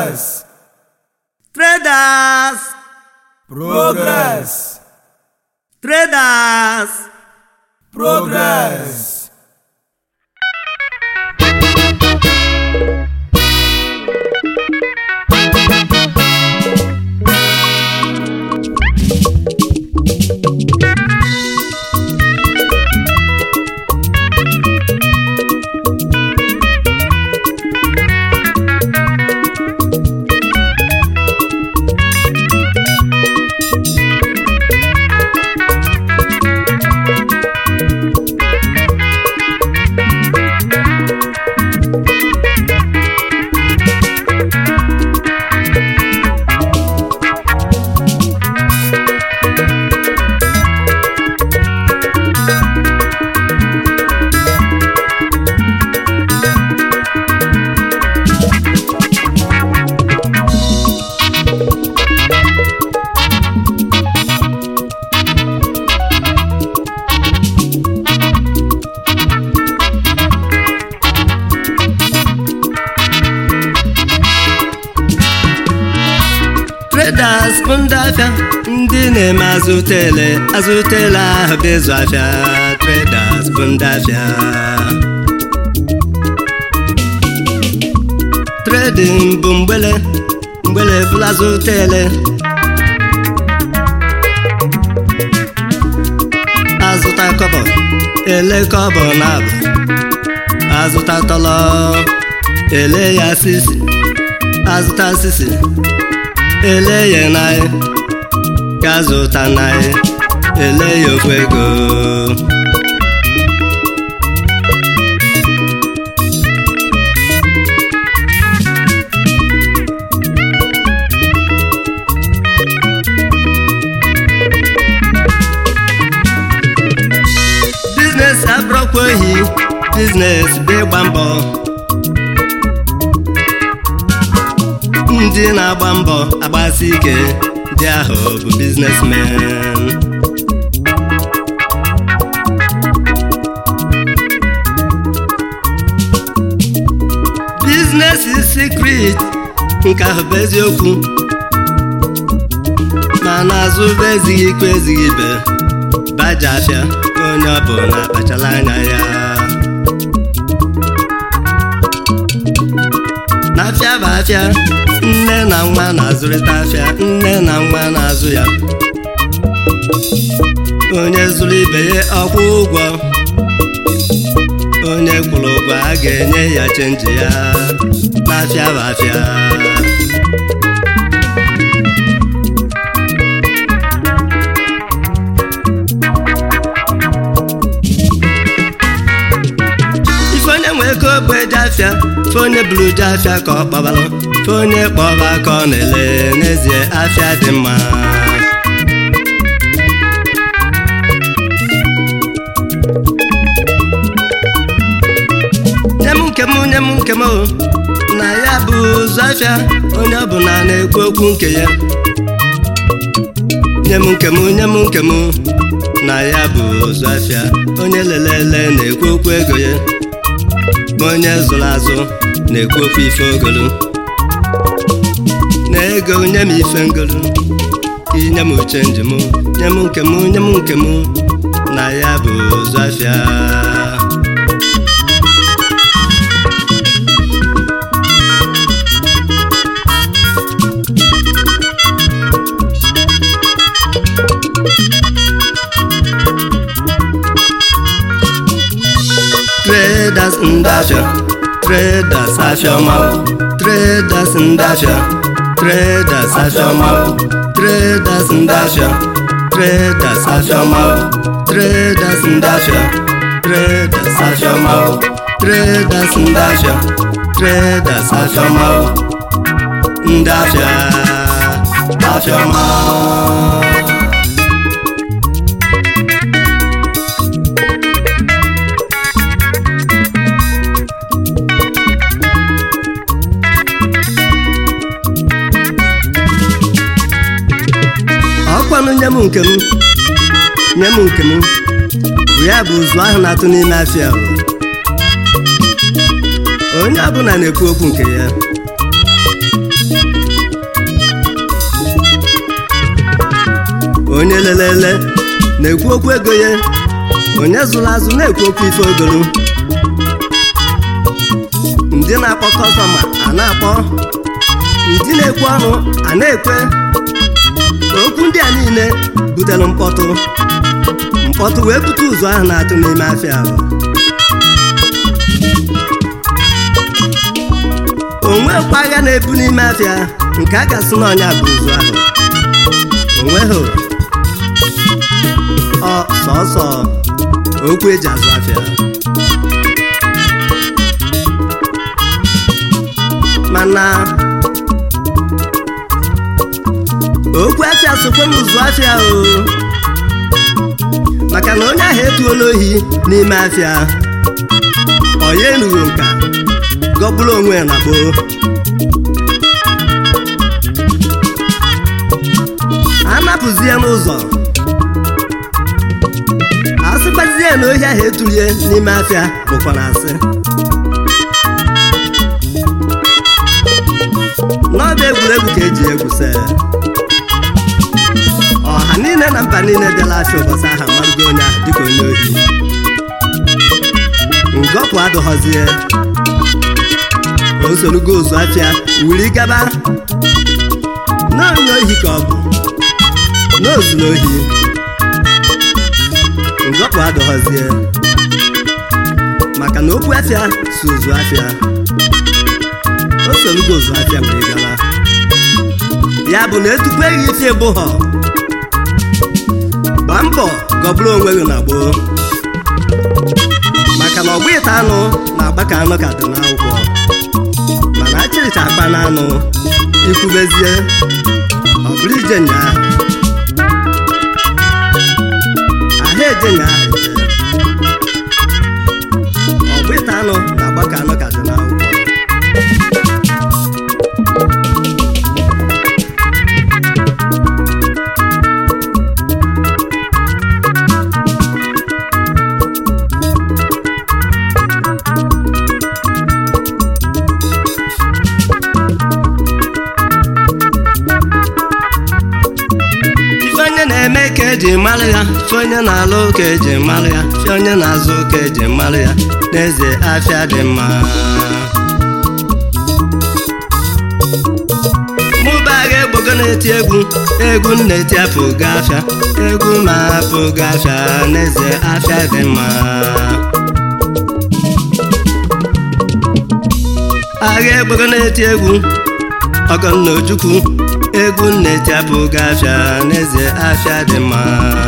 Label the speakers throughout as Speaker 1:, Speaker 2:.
Speaker 1: Progress.
Speaker 2: Traders!
Speaker 1: Progress.
Speaker 2: Traders!
Speaker 1: Progress.
Speaker 2: Traders bụ ndị afịa ndị na-eme azụtele azụtele ahụ bụ ịzụ afịa Traders bụ ndị afịa Trading bụ mgbele mgbele bụla azụtele azụta kọbọ ele kọbọ na abụ azụta tọlọ ele ya sisi azụta sisi ele ya naị ga zụta naị ele ya ofu ego biznes abụrụkwa ohi biznes bụ ịgba mbọ ndị na-agba mbọ agbasi ike ndị ahụ bụ biznesmen biznes secret nke ahụ bụ eziokwu ma n'azụ bụ ezighị ikpe ezighị ibe baja afịa onye ọ bụ na-akpachala anya ya n'afịa bụ afịa nne na nwa na-azụrịta afịa nne na nwa na-azụ ya onye zụrụ ibe ya ọkwụ ụgwọ onye kwụrụ ụgwọ a ga-enye ya chenji ya n'afịa bụ afịa ife onye nwe ego bụ eje afịa fe onye buru je afịa ka ọ kpọbalụ fe onye kpọba ka ọ na-ele n'ezie afịa dị mma nye m nke m nye m nke m o na ya bụ ụzọ afịa onye ọbụla na-ekwu okwu nke ya nye m nke m nye m nke m na ya bụ ụzọ afịa onye lelele na-ekwu okwu ego ya ma onye zụrụ azụ na-ekwu okwu ife ogolu na ego nye m ife ngolu inye m uche njem nye m nke m nye m nke m na ya bụ ụzọ afịa traders ndị afịa traders afịa ọma traders ndị afịa traders afịa ọma traders ndị afịa traders afịa ọma traders ndị afịa traders afịa ọma traders ndị afịa traders afịa ọma ndị afịa afịa ọma ọkwanụ nye m nke m nye m nke m bụ ya bụ ụzụ ahụ na-atụ n'ime afịa ahụ onye ọbụla na-ekwu okwu nke ya onye lelele na-ekwu okwu ego ya onye zụrụ azụ na-ekwu okwu ife ogolu ndị na-akpọ kọstọma a na-akpọ ndị na-ekwu ọnụ a na-ekwe okwu ndị a niile butere mkpọtụ mkpọtụ wee bute ụzọ ahụ na-atụ n'ime afịa ahụ onwekwa agha na-ebu n'ime afịa nke a ga-asị na ọnya bụ ụzọ ahụ onweghị ọ sọsọ okwu eji azụ afịa mana okwu afịa sokwe n'ụzụ afịa o maka na onye ahụ etuola ohi n'ime afịa ọ ya enughị nka gọbụrụ onwe ya na gboo anapụzie n'ụzọ asịkwazie na ohi ahụ etulie n'ime afịa bụkwa na asị n'ọba egwuregwu ka eji egwuse ọha niile na mba niile bịala afịa ụbọchị ahụ amarụgo onye ahụ dịka onye ohi ngọpụ adụghọzie o sorogo ụzụ afịa wuri gaba n'onye ohi ka ọ bụ n'ozuru ohi ngọpụ adụghọzie maka na okwu afịa si ụzụ afịa o sorogo ụzụ afịa wuri gaba ya bụ na etukweghị ife ịbụghọ gbaa mbọ gọbụrụ onwe gị na gboo maka na ọgba ịta anụ na-agba ka anụ ka dị n'akwụkwọ mana achịrịcha akpa na anụ ikwubezie ọ bụrụ ije nyaa ahụ eje nyaa eje ọgba ịta anụ na-agba ka anụ ka dị n'akwụkwọ ife onye na-eme ka eji mara ya ife onye na-alụ ka eji mara ya ife onye na-azụ ka eji mara ya n'eze afịa dị mma mụba agha egbogo na-eti egwu egwu na-eti apụgo afịa egwu ma apụgo afịa n'eze afịa dị mma agha egbogo na-eti egwu ọgọnna ojukwu egwu nneti apụghị afịa n'eze afịa dị mma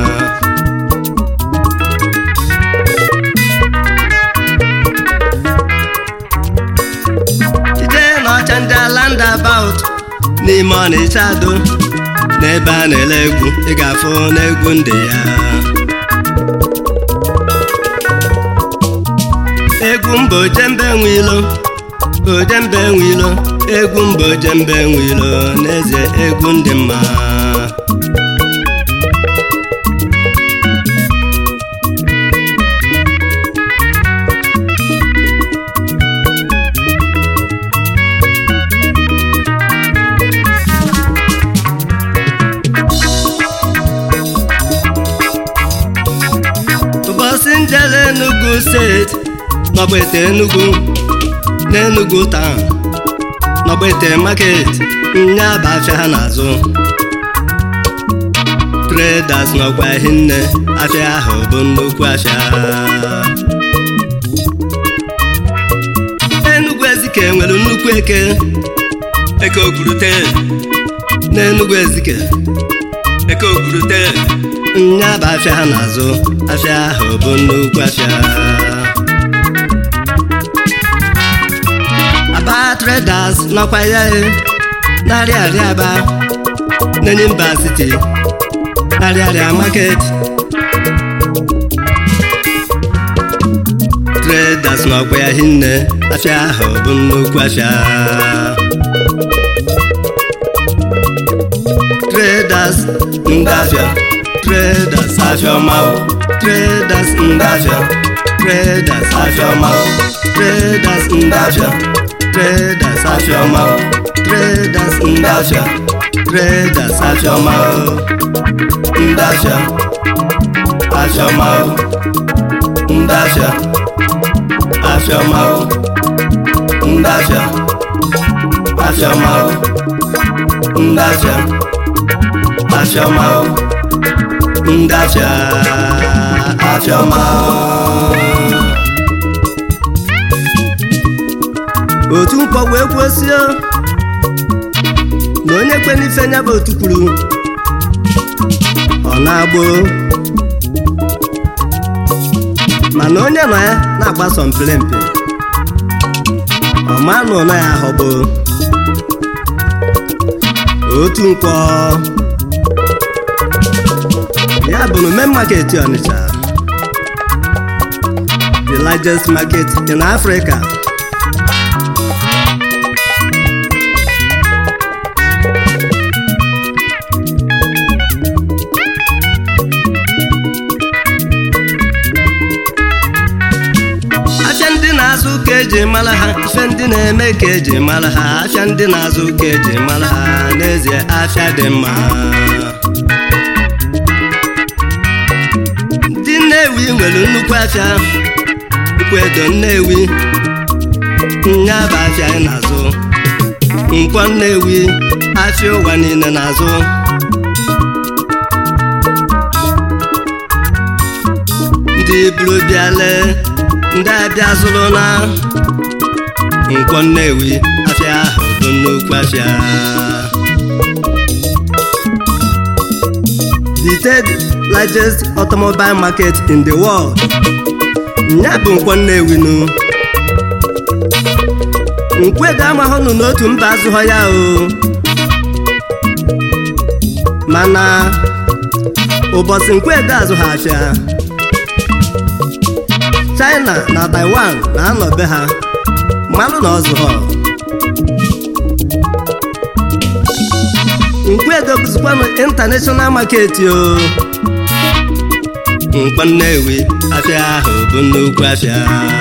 Speaker 2: jide n'ọcha ndị land about n'ime ọnịcha ado n'ebe a na-ele egwu ị ga-afụ n'egwu ndị ya egwu mba ojembe nwe ilo ojembe nwe ilo egwu mba ojembe nwe ilo n'eze egwu ndị mma ụbọchị njele Enugu steeti n'ọgbete Enugu n'Enugu taa n'ọgbete market nya bụ afịa ha na-azụ traders n'ọkwa hinne afịa ahụ bụ nnukwu afịa Enugu Ezike nwere nnukwu eke eke okwurute n'Enugu Ezike eke okwurute nya bụ afịa ha na-azụ afịa ahụ bụ nnukwu afịa aba traders nọkwa ya e narị arịa aba n'enyi mba siti narị arịa market traders nọkwa ya hinne afịa ahụ bụ nnukwu afịa traders ndị afịa traders afịa ọma traders ndị afịa traders afịa ọma traders ndị afịa traders afịa ọma traders ndị afịa traders
Speaker 1: Afiọma o, ndị afịa. Afiọma o, ndị afịa. Afiọma o, ndị afịa. Afiọma o, ndị afịa. Afiọma o, ndị afịa. Afiọma o.
Speaker 2: otu nkwọ wee kwuosie na onye kwe n'ife nya bụ otu kwuru ọ na-agbụ mana onye nọ ya na-agbaso mpelempe ọma na ụlọ ya ahọgbo otu nkwọ ya bụ na main market Ọnịcha the largest market in Africa afịa ndị na-azụ ka eji mara ha ife ndị na-eme ka eji mara ha afịa ndị na-azụ ka eji mara ha n'ezie afịa dị mma ndị Nnewi nwere nnukwu afịa nkwedo Nnewi nya bụ afịa anyị na-azụ nkwọ Nnewi afịa ụwa niile na-azụ ndị buru bịale ndị abịa zụrụ na nkwọ Nnewi afịa ahụ bụ nnukwu afịa the third largest automobile market in the world nya bụ nkwọ Nnewi nu nkwedo amahụnụ n'otu mba azụghọ ya o mana ụbọchị nkwedo azụghị afịa China na Taiwan na-anọbe ha mmanụ na ọzụghọ nkwedo bụzikwanụ international market o nkwọ Nnewi afịa ahụ bụ nnukwu afịa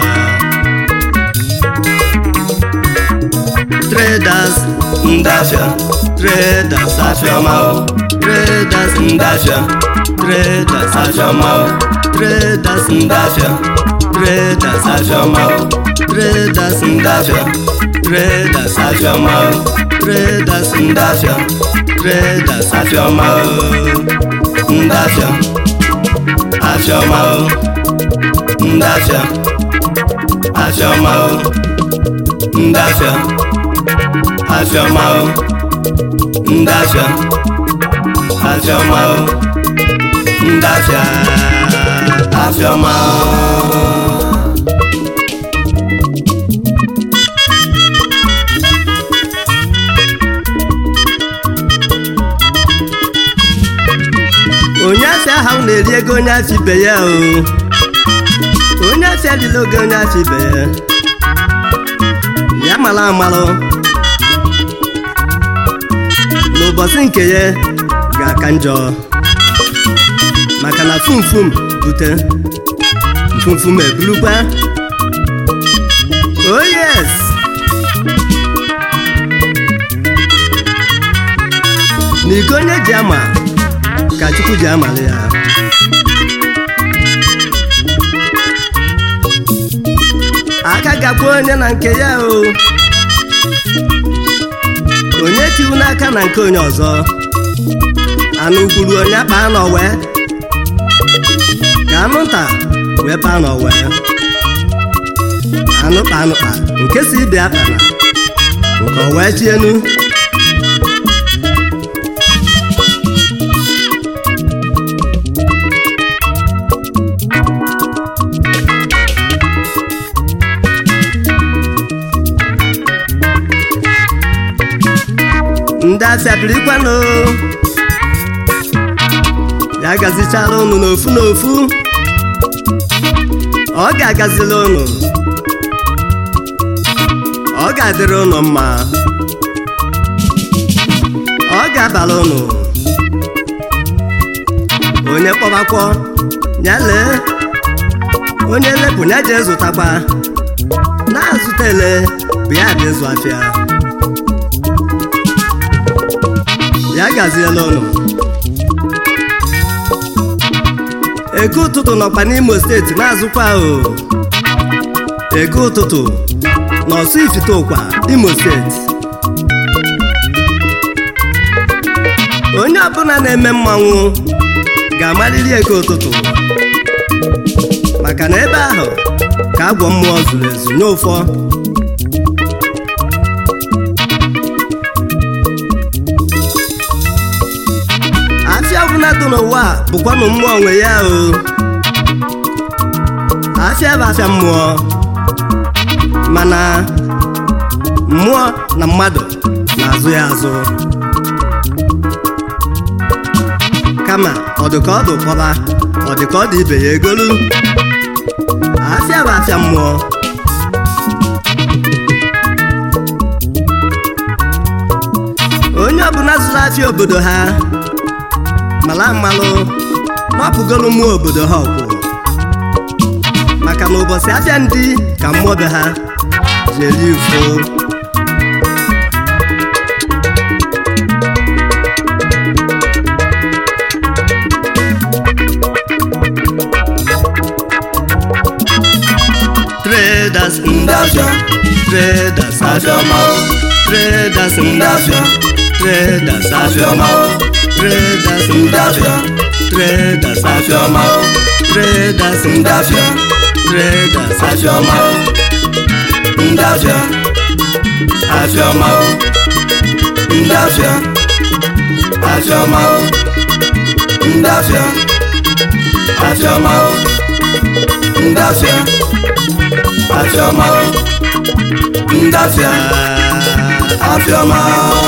Speaker 2: traders
Speaker 1: ndị afịa
Speaker 2: traders
Speaker 1: Afiọma o,
Speaker 2: traders
Speaker 1: ndị afịa.
Speaker 2: traders
Speaker 1: Afiọma o,
Speaker 2: traders
Speaker 1: ndị afịa.
Speaker 2: traders
Speaker 1: Afiọma o,
Speaker 2: traders
Speaker 1: ndị afịa.
Speaker 2: traders
Speaker 1: Afiọma o,
Speaker 2: traders
Speaker 1: ndị afịa.
Speaker 2: traders
Speaker 1: Afiọma o, ndị afịa. Afiọma o, ndị afịa. Afiọma o, ndị afịa. Afiọma o, ndị afịa. Afiọma o, ndị afịa. Afiọma o.
Speaker 2: onye afịa ahụ na-eri ego onye afịa ibe ya o onye afịa dịla oge onye afịa ibe ya ya mara amalụ n'ụbọchị nke ya ga-aka njọ maka na fumfum bute mfumfum ebulukwa oh yes na iko onye ji ama ka chukwu ji amali ya aka gakwa onye na nke ya o onye tiwu n'aka na nke onye ọzọ anụ gburu onye kpaa n'ọwe ka anụ nta wee paa n'ọwe anụ kpa anụ kpa nke si ibe akpana nke o wee chienu ndị afịa birikwanụ ya gazichara unu n'ofu n'ofu ọ ga-agazila unu ọ ga-adịrị unu mma ọ ga-abara unu onye kpọbakwọ ya lee onye lepụ ya jee zụtakwa na-azụta ele bụ ya dị ịzụ afịa ya gaziela ụnụ ego ụtụtụ nọkwa n'imo steeti na-azụkwa o ego ụtụtụ n'ọsụ ifite ụkwa imo steeti onye ọbụla na-eme mmanwụ ga-amarịrị ego ụtụtụ maka na ebe ahụ ka agwọ mmụọ zuru ezu nye ụfọ afịa ọbụla dị n'ụwa a bụkwanụ mmụọ nwe ya o afịa bụ afịa mmụọ mana mmụọ na mmadụ na-azụ ya azụ kama ọ dị ka ọ dị ụkpọba ọ dị ka ọ dị ibe ya egolu afịa bụ afịa mmụọ onye ọbụla zụrụ afịa obodo ha mala mmalụ mapụgolu mmụọ obodo ha ọkwụ maka na ụbọchị afịa ndị ka mmụọ be ha ji eri ufo traders
Speaker 1: ndị afịa
Speaker 2: traders
Speaker 1: afịọma o
Speaker 2: traders
Speaker 1: ndị afịa
Speaker 2: traders
Speaker 1: afịọma o
Speaker 2: traders
Speaker 1: ndị afịa
Speaker 2: traders
Speaker 1: afịọma o
Speaker 2: traders
Speaker 1: ndị afịa
Speaker 2: traders
Speaker 1: afịọma o ndị afịa afịọma o ndị afịa afịọma o ndị afịa afịọma o ndị afịa afịọma o ndị afịa afịọma